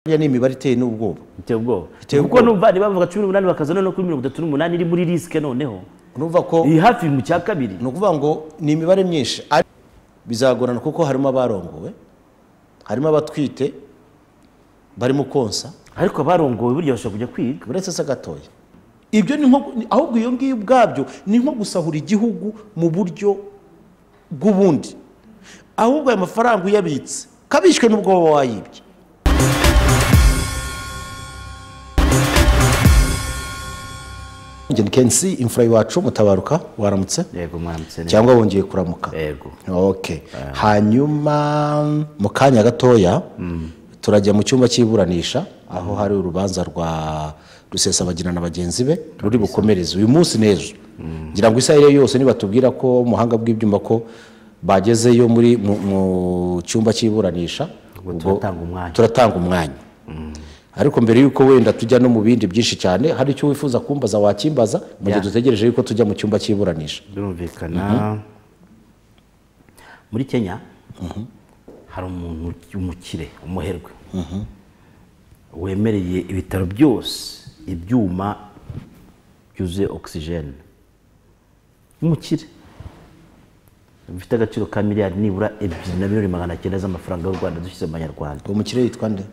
Buriya ni imibare iteye n'ubwoba biteye ubwoba Biteye kuko ubwoba. numva ntibavuga cumi n'umunani bakaza noneho kuri mirongo itatu n'umunani iri muri risike noneho urumva ko iyi hafi mu cya kabiri ni ukuvuga ngo ni imibare myinshi ariko bizagorana kuko harimo abarongowe harimo abatwite barimo konsa ariko abarongowe burya bashobora kujya kwiga uretse se gatoya ibyo ni nko ni- ahubwo iyo ngiyo ubwabyo ni nko gusahura igihugu mu buryo bw'ubundi ahubwo ayo mafaranga uyabitse kabishywe n'ubwo waba wayibye ngeni kensi imfura iwacu mutabaruka waramutse yego mwaramutse neza cyangwa wongeye kuramuka yego ok hanyuma mu kanya gatoya turajya mu cyumba cy'iburanisha aho hari urubanza rwa rusesabagina na bagenzi be ruri bukomereze uyu munsi n'ejo ngira ngo isaha iyo ari yo yose nibatubwira ko muhanga bw'ibyuma ko bagezeyo muri mu mu cyumba cy'iburanisha Ubwo ubwo turatanga umwanya. turatanga umwanya ariko mbere y'uko wenda tujya no mu bindi byinshi cyane hari icyo wifuza kumbaza wakimbaza mu gihe Ya. dutegereje yuko tujya mu cyumba cy'iburanisha birumvikana muri kenya hari umuntu w'umukire umuherwe wemereye ibitaro byose ibyuma byuzuye ogisijeni umukire bifite agaciro ka miliyari nibura ebyiri na miliyoni magana cyenda z'amafaranga y'u rwanda dushyize mu manyarwanda umukire yitwa nde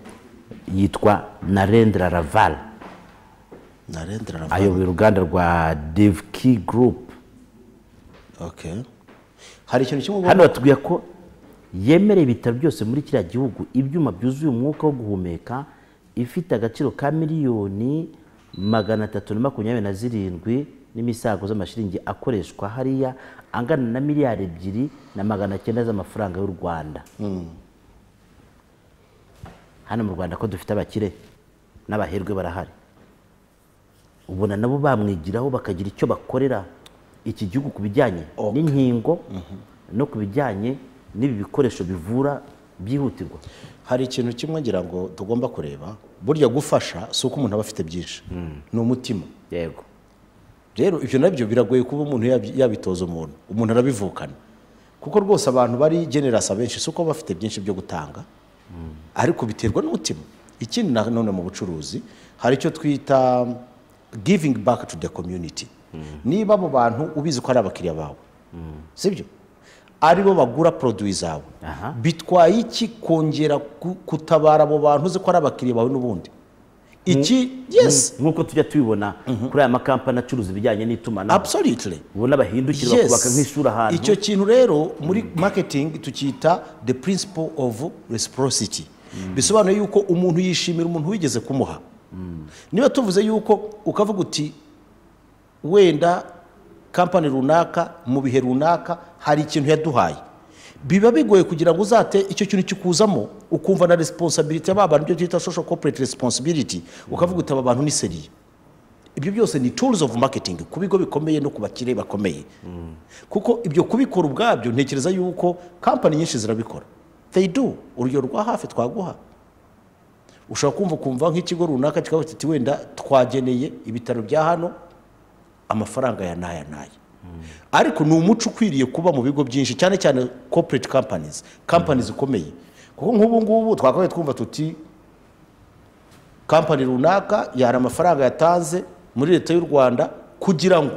yitwa narendra raval narendra Raval. ayoboye uruganda rwa devki gurupu okay hari ikintu kimwe hano batubwira ko yemereye ibitaro byose muri kiriya gihugu ibyuma byuzuye umwuka wo guhumeka ifite agaciro ka miliyoni magana atatu na makumyabiri na zirindwi n'imisago z'amashiringi akoreshwa hariya angana na miliyari ebyiri na magana cyenda z'amafaranga y'u rwanda hano mu rwanda ko dufite abakire n'abaherwe barahari ubona nabo bamwigiraho bakagira icyo bakorera iki gihugu ku bijyanye n'inkingo no ku bijyanye n'ibi bikoresho bivura byihutirwa hari ikintu kimwe ngira ngo tugomba kureba burya gufasha si uko umuntu aba afite byinshi ni umutima yego rero ibyo nabyo biragoye kuba umuntu yabi- yabitoza umuntu umuntu arabivukana kuko rwose abantu bari generasi abenshi si uko baba bafite byinshi byo gutanga ariko biterwa n'umutima ikindi nanone mu bucuruzi hari icyo twita giving back to the community niba abo bantu ubizi ko ari abakiriya bawe sibyo aribo bagura poroduwi zawe Aha. bitwaye iki kongera ku- kutabara abo bantu uzi ko ari abakiriya bawe n'ubundi iki yes nk'uko tujya tubibona kuri aya makampani acuruza ibijyanye n'itumanaho absolutely ubona bahindukira Yes. bakubaka nk'ishuri ahantu icyo kintu rero muri marketing tukita the principle of reciprocity bisobanuye yuko umuntu yishimira umuntu wigeze kumuha niba tuvuze yuko ukavuga uti wenda kampani runaka mu bihe runaka hari ikintu yaduhaye biba bigoye kugira ngo uzate icyo kintu kikuzamo ukumva na responsibility y'aba bantu ibyo twita social corporate responsibility ukavuga uti aba bantu ni seriye ibyo byose ni tools of marketing ku bigo bikomeye no ku bakire bakomeye kuko ibyo kubikora ubwabyo ntekereza yuko kampani nyinshi zirabikora they do urugero rwa hafi twaguha ushobora kumva ukumva nk'ikigo runaka kikaba kiti wenda twageneye ibitaro bya hano amafaranga ya n'aya n'aya ariko ni umuco ukwiriye kuba mu bigo byinshi cyane cyane corporate companies companies zikomeye kuko nk'ubu ngubu twakabaye twumva tuti kampani runaka yari amafaranga yatanze muri leta y'u rwanda kugira ngo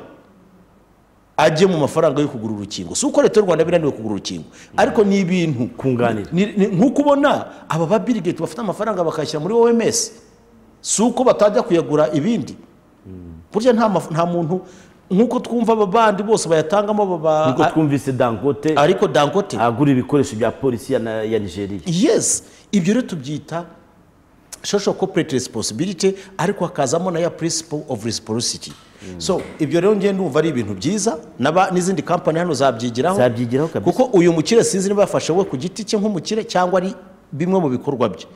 ajye mu mafaranga yo kugura urukingo si uko leta y'u rwanda binaniwe kugura urukingo ariko ni ibintu Kunganira. ni- ni- nk'uko ubona aba ba Bill Gates bafite amafaranga bakayashyira muri oms si uko batajya kuyagura ibindi burya nta maf- nta muntu nk'uko twumva aba bandi bose bayatangamo aba ba- nk'uko twumvise dangote ariko dangote agura ibikoresho bya polisi ya na- ya nigeria yes ibyo rero tubyita social corporate responsibility ariko hakazamo na ya principle of reciprocity so ibyo rero ngende ndumva ari ibintu byiza n'aba- n'izindi kampani hano zabyigiraho Zabyigiraho kabisa. kuko uyu mukire sinzi niba yafashe we ku giti cye nk'umukire cyangwa ari bimwe mu bikorwa bye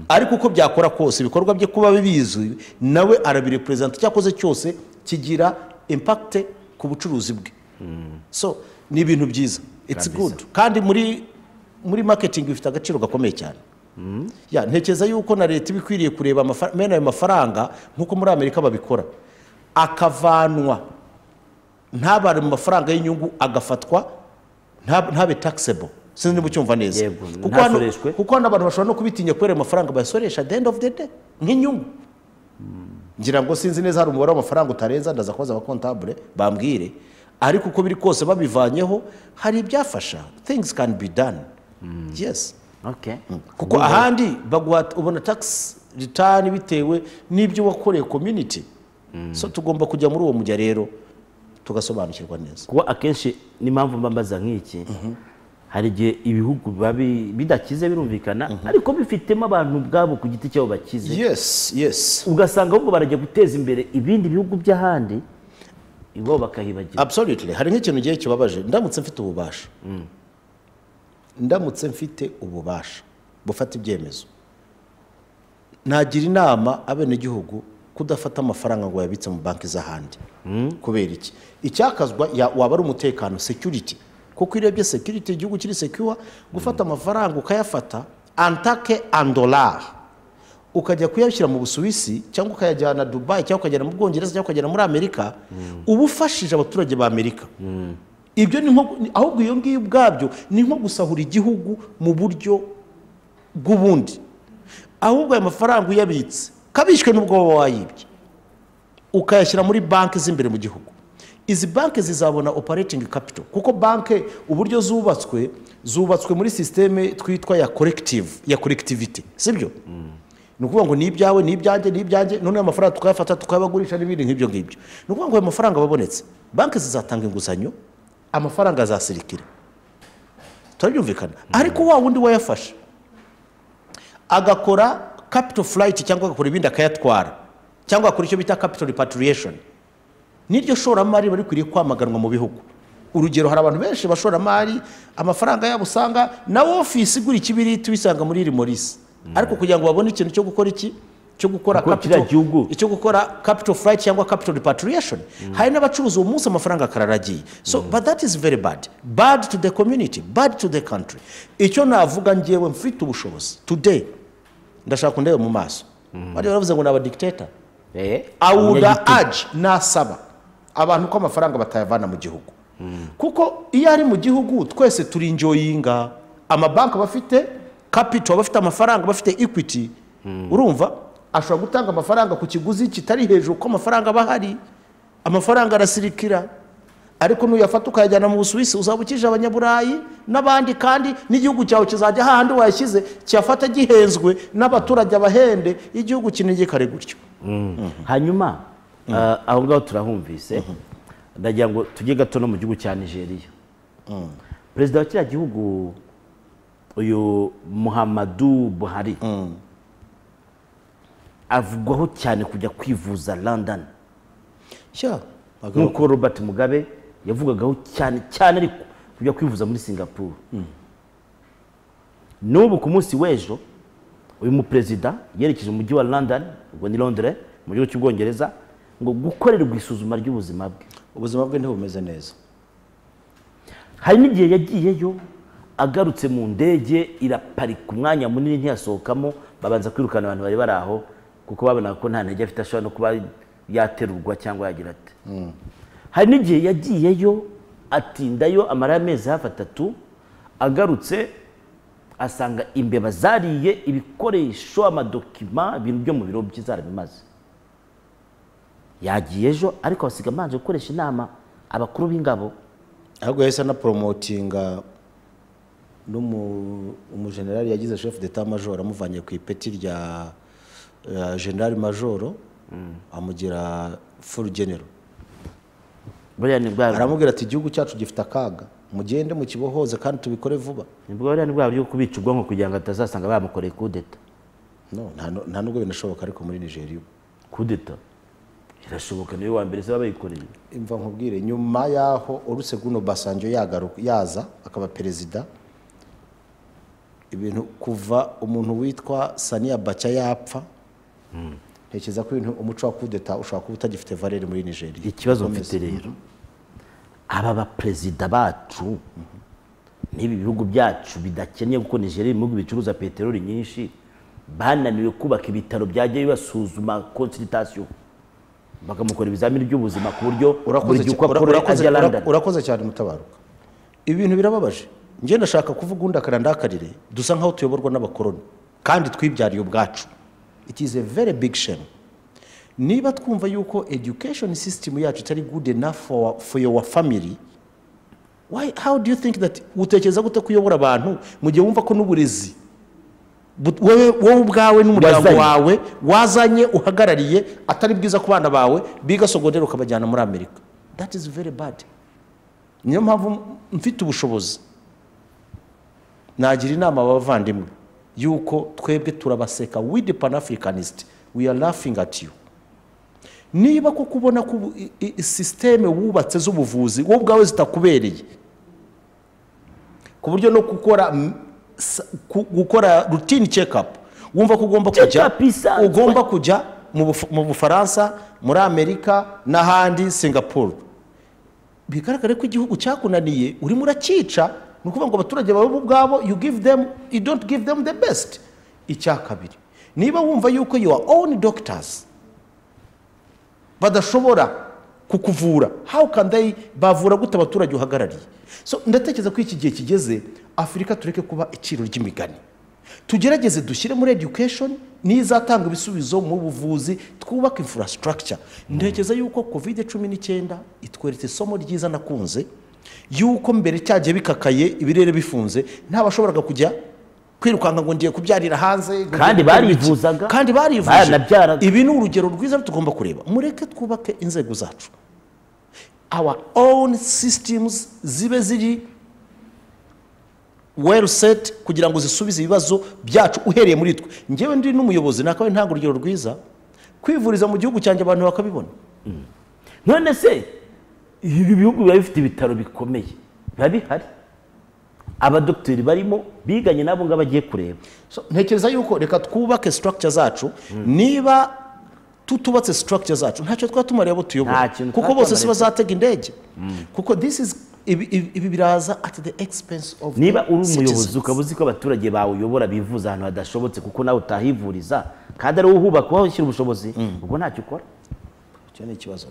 ariko uko byakora kose ibikorwa bye kuba bibizi nawe arabireperezanta icyo akoze cyose kigira impact ku bucuruzi bwe so ni ibintu byiza it's Kabisa. good kandi muri muri marketing bifite agaciro gakomeye cyane ya ntekereza yuko na leta iba ikwiriye kureba amafa- mene ayo mafaranga nk'uko muri amerika babikora akavanwa ntabare mu mafaranga y'inyungu agafatwa ntab- ntabe taxable sinzi niba ucyumva neza Yego, kuko hano ntasoreshwe. kuko hano abantu bashobora no kubitinya kubera ayo mafaranga bayasoresha at the end of the day nk'inyungu ngira ngo sinzi neza hari umubare w'amafaranga utarenza ndaza kubaza abakontabure bambwire ariko uko biri kose babivanyeho hari ibyafasha things can be done yes okay kuko ahandi baguha ubona tax return bitewe n'ibyo wakoreye community so tugomba kujya muri uwo mujya rero tugasobanukirwa neza kuba akenshi n'impamvu mba mbaza nk'iki hari igihe ibihugu biba bi- bidakize birumvikana ariko bifitemo abantu ubwabo ku giti cyabo bakize yes yes ugasanga ahubwo barajya guteza imbere ibindi bihugu by'ahandi iwabo bakahibagira absolutely hari nk'ikintu gihe kibabaje ndamutse mfite ububasha ndamutse mfite ububasha bufata ibyemezo nagira inama abenegihugu kudafata amafaranga ngo bayabitse mu banki z'ahandi kubera iki icyakazwa ya- waba ari umutekano security kuko iyo urebye security igihugu kiri secure gufata amafaranga ukayafata antake andolari ukajya kuyashyira mu busuwisi cyangwa ukayajyana dubayi cyangwa ukajyana mu bwongereza cyangwa ukajyana muri amerika uba ufashije abaturage ba amerika ibyo ni nko ahubwo iyo ngiyo ubwabyo ni nko gusahura igihugu mu buryo bw'ubundi ahubwo ayo mafaranga uyabitse kabishywe n'ubwo waba wayibye ukayashyira muri banki z'imbere mu gihugu izi banki zizabona operating capital kuko banki uburyo zubatswe zubatswe muri sisiteme twitwa ya collective ya collectivity sibyo ni ukuvuga ngo ni ibyawe ni ibyanjye ni ibyanjye noneho amafaranga tukayafata tukayabagurisha n'ibindi nk'ibyo ngibyo ni ukuvuga ngo ayo mafaranga ababonetse banki zizatanga inguzanyo amafaranga azasirikira turabyumvikana ariko wa wundi wayafashe agakora capital flight cyangwa agakora ibindi akayatwara cyangwa agakora icyo bita capital repatriation n'iryo shoramari bari kwiriye kwamaganwa mu bihugu urugero hari abantu benshi bashoramari amafaranga yabo usanga na ofisi igura ikibiriti ubisanga muri rimorisi ariko kugira ngo babone ikintu cyo gukora iki cyo gukora Gukora kiriya capital- gihugu. icyo gukora capital flight cyangwa capital repatriation hari n'abacuruzi uwo munsi amafaranga akararagiye so but that is very bad bad to the community bad to the country icyo navuga ngewe mfite ubushobozi today ndashaka kundebe mu maso bari baravuze ngo ni abadikiteta awuda aji nasaba abantu ko amafaranga batayavana mu gihugu kuko iyo ari mu gihugu twese turi injoyinga amabanki aba afite kapito aba afite amafaranga aba afite equity urumva ashobora gutanga amafaranga ku kiguzi kitari hejuru kuko amafaranga aba ahari amafaranga arasirikira ariko nuyafata ukayajyana mu busuwisi uzaba ukije abanyaburayi n'abandi kandi n'igihugu cyawe kizajya hahandi wayashyize kiyafata gihenzwe n'abaturage abahende igihugu kinegekare gutyo hanyuma ah, aho ngaho turahumvise ndagira ngo tujye gato no mu gihugu cya nigeria perezida wa kiriya gihugu uyu muhammadu buhari avugwaho cyane kujya kwivuza london sha bagabo nk'uko robert mugabe yavugagaho cyane cyane ariko kujya kwivuza muri singapuru n'ubu ku munsi w'ejo uyu muperezida yerekeje mu mujyi wa london ubwo ni londres mu gihugu cy'ubwongereza ngo gukorerwa isuzuma ry'ubuzima bwe ubuzima bwe ntibumeze neza hari n'igihe yagiyeyo agarutse mu ndege iraparika umwanya munini ntiyasohokamo babanza kwirukana abantu bari bari aho kuko babonaga ko nta ntege afite ashobora no kuba yaterurwa cyangwa yagira ate hari n'igihe yagiyeyo atindayo amara amezi hafi atatu agarutse asanga imbeba zariye ibikoresho amadokima ibintu byo mu biro bye zarabimaze yagiye ejo ariko basiga amanje gukoresha inama abakuru b'ingabo ahubwo yahise anaporomotinga n'umu- umujenerali yagize chef d'etat major amuvanye ku ipeti rya rya general major amugira full general buriya ni bwa aramubwira ati igihugu cyacu gifite akaga mugende mukibohoze kandi tubikore vuba nibwo buriya ni bwa buryo bwo kubica ubwonko kugira ngo atazasanga bamukoreye kudeta no nta nu- nta nubwo binashoboka ariko muri nigeria ubu. kudeta irashoboka niwe wa mbere se baba bayikoreye imva nkubwire nyuma y'aho uretse guno basanjo yagaruka yaza akaba perezida ibintu kuva umuntu witwa saniya baca yapfa ntekereza ko ibintu umuco wa kudeta ushobora kuba utagifite valere muri nigeria ikibazo Ukomeze. mfite rero aba baperezida bacu n'ibi bihugu byacu bidakeneye kuko nigeria ibihugu bicuruza peteroli nyinshi bananiwe kubaka ibitaro byajya bibasuzuma konsiritasiyo bakamukora ibizamini by'ubuzima ku buryo Urakoze buri gihe uko cya- ura- akora urakoze- ajya ura- london urakoze cyane mutabaruka ibintu birababaje njye ndashaka kuvuga undi akarandakarire dusa nk'aho tuyoborwa n'abakoroni kandi twibyariye ubwacu it is a very big shame niba twumva yuko education system yacu itari good enough for, for your family why how do you think that utekereza gute kuyobora abantu mu gihe wumva ko n'uburezi but- wowe wowe ubwawe n'umuryango Wazanye. wawe wazanye uhagarariye atari bwiza ku bana bawe biga sogonderi ukabajyana muri amerika that is very bad niyo mpamvu mfite ubushobozi nagira inama abavandimwe yuko twebwe turabaseka with the panafricanist we are laughing at you niba kuko ubona ko ubu- i- i- sisiteme wubatse z'ubuvuzi wowe ubwawe zitakubereye ku buryo no gukora mm, sa- ku- gukora rutini cekapu wumva ko ugomba kujya Check-up isanzwe. ugomba kujya mu Buf- mu bufaransa muri amerika n'ahandi singapore bigaragare ko igihugu cyakunaniye urimo urakica ni ukuvuga ngo abaturage bawe bo ubwabo you give them you don't give them the best icya kabiri niba wumva yuko your own doctors badashobora kukuvura how can they bavura gute abaturage uhagarariye so ndatekereza ko iki gihe kigeze afurika tureke kuba iciro ry'imigani tugerageze dushyire muri education n'izatanga ibisubizo mu buvuzi twubake infrastructure ntekereza yuko covid cumi n'icyenda itweretse isomo ryiza nakunze yuko mbere cyagiye bikakaye ibirere bifunze ntabashoboraga kujya kwirukanka ngo ngiye kubyarira hanze ngo ngiye Kandi gukora iki. barivuzaga. kandi barivuje Baranabyaraga. ibi ni urugero rwiza tugomba kureba mureke twubake inzego zacu our own systems zibe ziri well set kugira ngo zisubize ibibazo byacu uhereye muri twe ngewe ndi n'umuyobozi nakawe ntabwo urugero rwiza kwivuriza mu gihugu cyanjye abantu bakabibona none se ibi bihugu biba bifite ibitaro bikomeye biba bihari abadogiteri barimo biganye n'abo ngabo agiye kureba So, ntekereza yuko reka twubake structure zacu niba tutubatse structure zacu ntacyo twaba tumariye abo Nta tuyobora kintu kuko twaba bose tumariye. si bazatega indege kuko this is ibi, ibi, ibi biraza at the expense of niba uri the umuyobozi citizens. ukaba uzi ko abaturage bawe uyobora bivuza ahantu hadashobotse kuko nawe utahivuriza kandi ari wowe uhubaka wowe ushyira ubushobozi ubwo ntacyo ukora icyo ni ikibazo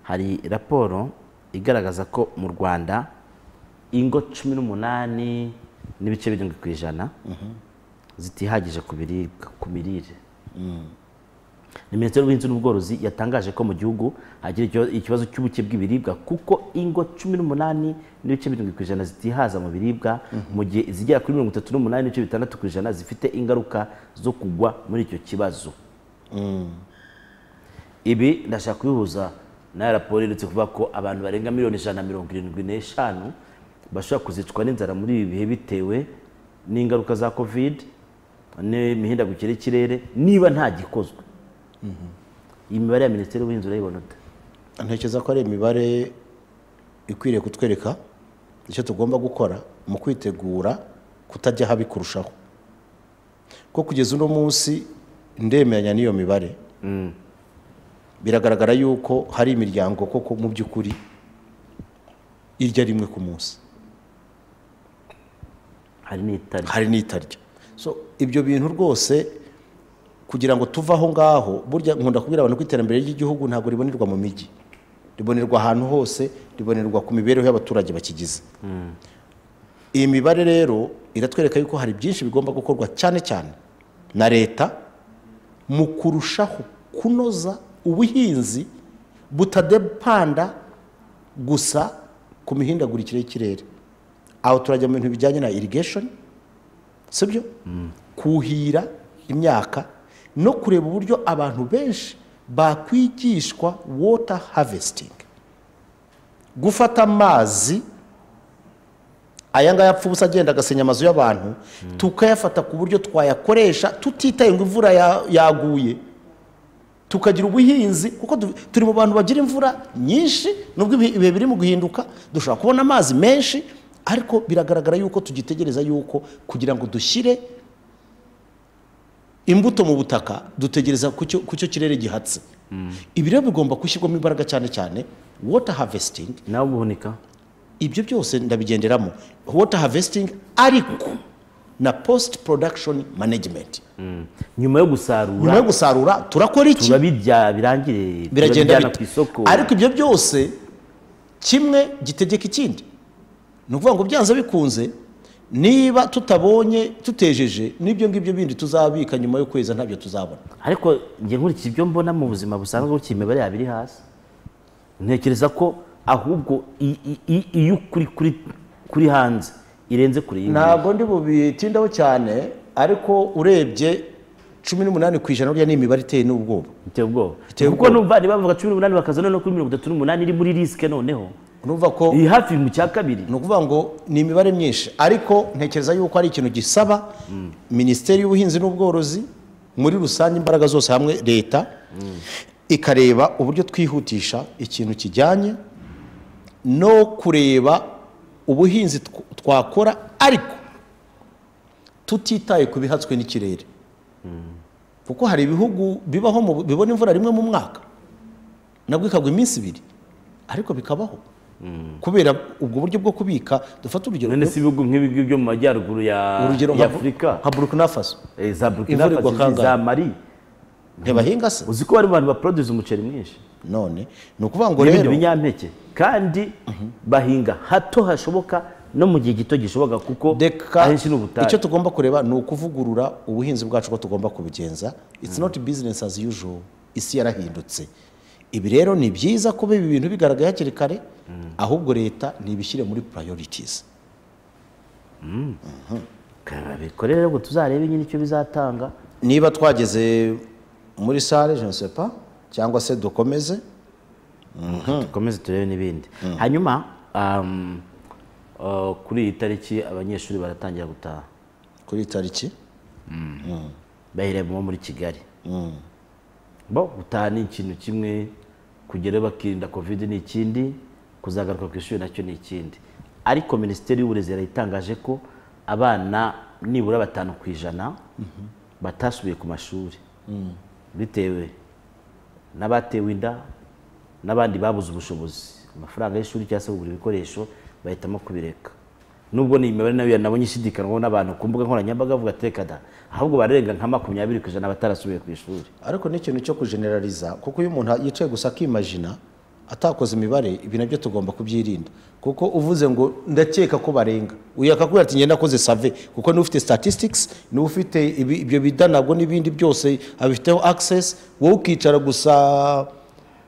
hari raporo igaragaza ko mu rwanda ingo cumi n'umunani n'ibice birindwi ku ijana zitihagije ku biribwa ku mirire ni minisiteri y'ubuhinzi n'ubworozi yatangaje ko mu gihugu hagira ikio- ikibazo cy'ubuke bw'ibiribwa kuko ingo cumi n'umunani n'ibice birindwi ku ijana zitihaza mu biribwa mu gihe izigera kuri mirongo itatu n'umunani n'ibice bitandatu ku ijana zifite ingaruka zo kugwa muri icyo kibazo ibi ndashaka kubihuza na raporo iherutse kuvuga ko abantu barenga miliyoni ijana na mirongo irindwi n'eshanu bashobora kuzicwa n'inzara muri ibi bihe bitewe n'ingaruka za covid n'imihindagukire y'ikirere niba nta gikozwe iyi mibare ya minisiteri y'ubuhinzi urayibona ute ntekereza ko ari imibare ikwiriye kutwereka icyo tugomba gukora mu kwitegura kutajya habi kurushaho ko kugeza uno munsi ndemeranya n'iyo mibare biragaragara yuko hari imiryango koko mu by'ukuri irya rimwe ku munsi hari n'itari hari n'itarya so ibyo bintu rwose kugira ngo tuve aho ngaho burya nkunda kubwira abantu ko iterambere ry'igihugu ntabwo ribonerwa mu mijyi ribonerwa ahantu hose ribonerwa ku mibereho y'abaturage bakigize iyi mibare rero iratwereka yuko hari byinshi bigomba gukorwa cyane cyane na leta mu kurushaho kunoza ubuhinzi butadepanda gusa ku mihindagurikire y'ikirere aho turajya mu bintu bijyanye na irrigation sibyo kuhira imyaka no kureba uburyo abantu benshi bakwigishwa water harvesting gufata amazi aya ngaya apfa ubusa agenda agasenya amazu y'abantu tukayafata ku buryo twayakoresha tutitaye ngo imvura ya- yaguye tukagira ubuhinzi kuko du- turi mu bantu bagira imvura nyinshi nubwo ibi- ibihe biri mu guhinduka dushobora kubona amazi menshi ariko biragaragara yuko tugitegereza yuko kugira ngo dushyire imbuto mu butaka dutegereza ku cyo- ku cyo kirere gihatse ibi rero bigomba gushyirwamo imbaraga cyane cyane water harvesting nawe ubuhunika ibyo byose ndabigenderamo water harvesting ariko na post production management nyuma yo gusarura nyuma yo gusarura turakora iki turabirya birangire biragenda turabijyana ku bite isoko ariko ibyo byose kimwe gitegeka ikindi ni ukuvuga ngo byanze bikunze niba tutabonye tutejeje n'ibyo ngibyo bindi tuzabika nyuma y'ukwezi ntabyo tuzabona ariko njye nkurikije ibyo mbona mu buzima busanzwe gutya imibare yaba iri hasi ntekereza ko ahubwo i- i- i- iyo kuri kuri kuri hanze irenze kure y'iyi ngiyi. ntabwo ndi bubitindaho cyane ariko urebye cumi n'umunani ku ijana burya ni imibare iteye n'ubwoba biteye ubwoba Biteye kuko ubwoba. numva ntibavuga cumi n'umunani bakaza noneho kuri mirongo itatu n'umunani iri muri risike noneho urumva ko iyi hafi mu cya kabiri ni ukuvuga ngo ni imibare myinshi ariko ntekereza yuko ari ikintu gisaba minisiteri y'ubuhinzi n'ubworozi muri rusange imbaraga zose hamwe leta ikareba uburyo twihutisha ikintu kijyanye no kureba ubuhinzi tw- twakora ariko tutitaye ku bihatswe n'ikirere kuko hari ibihugu bibaho mu bibona imvura rimwe mu mwaka nabwo ikagwa iminsi ibiri ariko bikabaho kubera ubwo buryo bwo kubika dufata urugero none si ibihugu nk'ibihugu byo mu majyaruguru ya urugero ya nka- afurika nka burkina faso Eh, za burkina Imvura igwa faso izi, za kangahe? mari ntibahinga se uzi ko bari mu bantu baproduce umuceri mwinshi none ni ukuvuga ngo n'ibindi rero binyampeke kandi bahinga hato hashoboka no mu gihe gito gishoboka kuko reka ahenshi ni ubutayu icyo tugomba kureba ni ukuvugurura ubuhinzi bwacu ko tugomba kubigenza it's not business as usual isi yarahindutse ibi rero ni byiza kuba ibi bintu bigaragaye hakiri kare ahubwo leta ntibishyire muri priorities babikorere rero ngo tuzarebe nyine icyo bizatanga niba twageze muri sale je ne sais pas cyangwa se dukomeze dukomeze turebe n'ibindi hanyuma um, uh, kuri iyi tariki abanyeshuri baratangira gutaha kuri iyi tariki bayiremo muri kigali bo gutaha ni ikintu kimwe kugerayo bakirinda covid ni ikindi kuzagaruka ku ishuri nacyo ni ikindi ariko minisiteri y'uburezi yarayitangaje ko abana nibura batanu ku ijana batasubiye ku mashuri bitewe n'abatewe inda n'abandi babuze ubushobozi amafaranga y'ishuri cyangwa se kugura ibikoresho bahitamo kubireka nubwo ni imibare nayo nabonye ishidikanywaho n'abantu ku mbuga nkoranyambaga bavuga ati reka da ahubwo bararenga nka makumyabiri ku ijana batarasubiye ku ishuri ariko ni ikintu cyo kujeneraliza kuko iyo umuntu yicaye gusa akimajina atakoze imibare ibi nabyo tugomba kubyirinda kuko uvuze ngo ndakeka ko barenga uyu akakubwira ati ngenda akoze save kuko niwe ufite statistics niwe ufite ibi- ibyo bida nabwo n'ibindi byose abifiteho access wowe ukicara gusa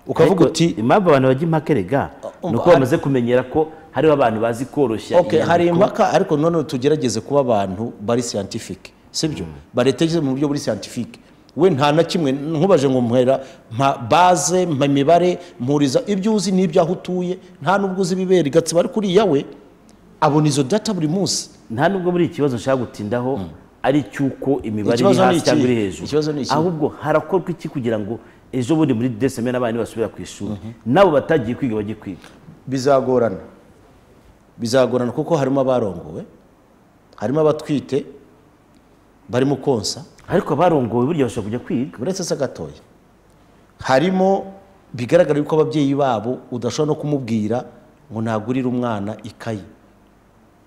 ukavuga Ariko uti impamvu abantu bajya impaka erega ni uko hari- bamaze kumenyera ko hariho abantu bazi koroshya okay hari inyandiko. impaka ariko none tugerageze kuba abantu bari scientific sibyo baretekereza mu buryo buri scientific we nta na kimwe nkubaje ngo muhera mpa base mpa imibare mpuriza ibyo uzi n'ibyo aho utuye nta n'ubwo uzi ibibera igatsiba ariko uriya we abona izo data buri munsi nta nubwo buri ikibazo nshaka gutindaho ari icy'uko imibare iri Ikibazo ni hasi iki? cyangwa iri hejuru Ikibazo ni iki? ahubwo harakorwa iki kugira ngo ejo bundi muri deseme n'abana basubira ku ishuri nabo batagiye kwiga bajye kwiga bizagorana bizagorana kuko harimo abarongowe harimo abatwite barimo konsa ariko abarongowe burya bashobora kujya kwiga uretse se gatoya harimo bigaragara yuko ababyeyi babo udashobora no kumubwira ngo nagurire umwana ikayi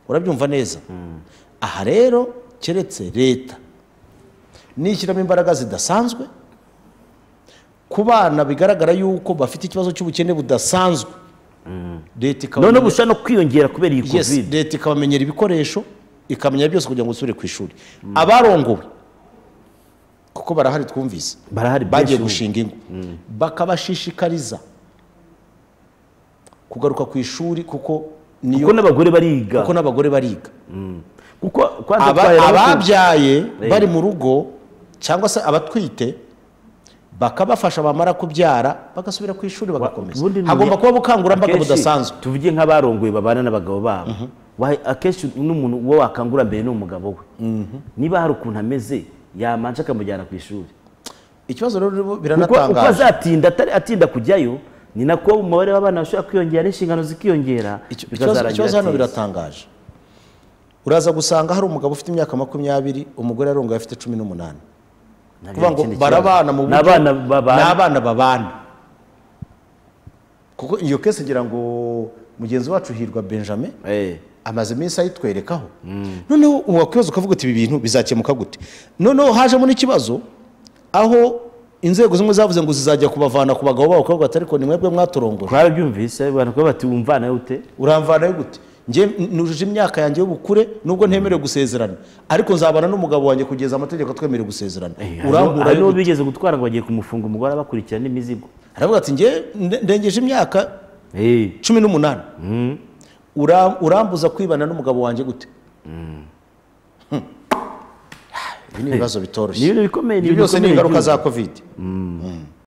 urabyumva neza aha rero keretse leta nishyiramo imbaraga zidasanzwe ku bana bigaragara yuko bafite ikibazo cy'ubukene budasanzwe leta noneho ikabamenya- bushobora no kwiyongera kubera iyi Yes, covid leta ikabamenyera ibikoresho ikamenya byose kugira ngo usubire ku ishuri abarongowe kuko barahari twumvise barahari bagiye benshi ubu. gushinga ingo bakabashishikariza kugaruka ku ishuri kuko kuko niyo n'abagore bariga kuko n'abagore bariga kuko kwanza Aba- twahera no ku- ababyaye Eh. bari mu rugo cyangwa se abatwite bakabafasha bamara kubyara bagasubira ku ishuri bagakomeza ubundi ni- hagomba kuba bukangurambaga Akenshi budasanzwe tuvuge nk'abarongoye babana n'abagabo babo Wahe- akenshi n'umuntu uwo wakangura mbere ni umugabo we niba hari ukuntu ameze yamanje akamujyana ku ishuri ikibazo rero kuko uko biranatangaje azatinda atari atinda kujyayo ni nako umubare w'abana bashobora kwiyongera n'inshingano zikiyongera Icyo- ikibazo bikazarangira ikibazo hano atinze. biratangaje uraza gusanga hari umugabo ufite imyaka makumyabiri umugore arongoye afite cumi n'umunani Nabyo kuvuga ni ngo ikindi kibazo. barabana mu Ni abana babana. ni abana babana kuko iyo kese ngira ngo mugenzi wacu hirwa benjamin Eh, amaze iminsi ayitwerekaho noneho wakwibaza ukavuga uti ibi bintu bizakemuka gute noneho hajemo n'ikibazo aho inzego zimwe zavuze ngo zizajya kubavana ku bagabo babo bakavuga ati ariko ni mwebwe mwatorongoye twarabyumvise abantu kuba bati wumvana ute uramvanayo gute njye nujuje imyaka yanjye y'ubukure nubwo ntemerewe gusezerana ariko nzabana n'umugabo wanjye kugeza amategeko atwemerera gusezerana urambura urambura n'uwo bigeze gutwara ngo bagiye kumufunga umugore abakurikirana n'imizigo aravuga ati njye nde- ndengeje imyaka Eh, cumi n'umunani Ura- urambuza kwibana n'umugabo wanjye gute Hmm. ibi ni ibibazo ni bitoroshye ibintu bikomeye ni ibyo ibintu byose ni bikomeye ingaruka byose. za kovide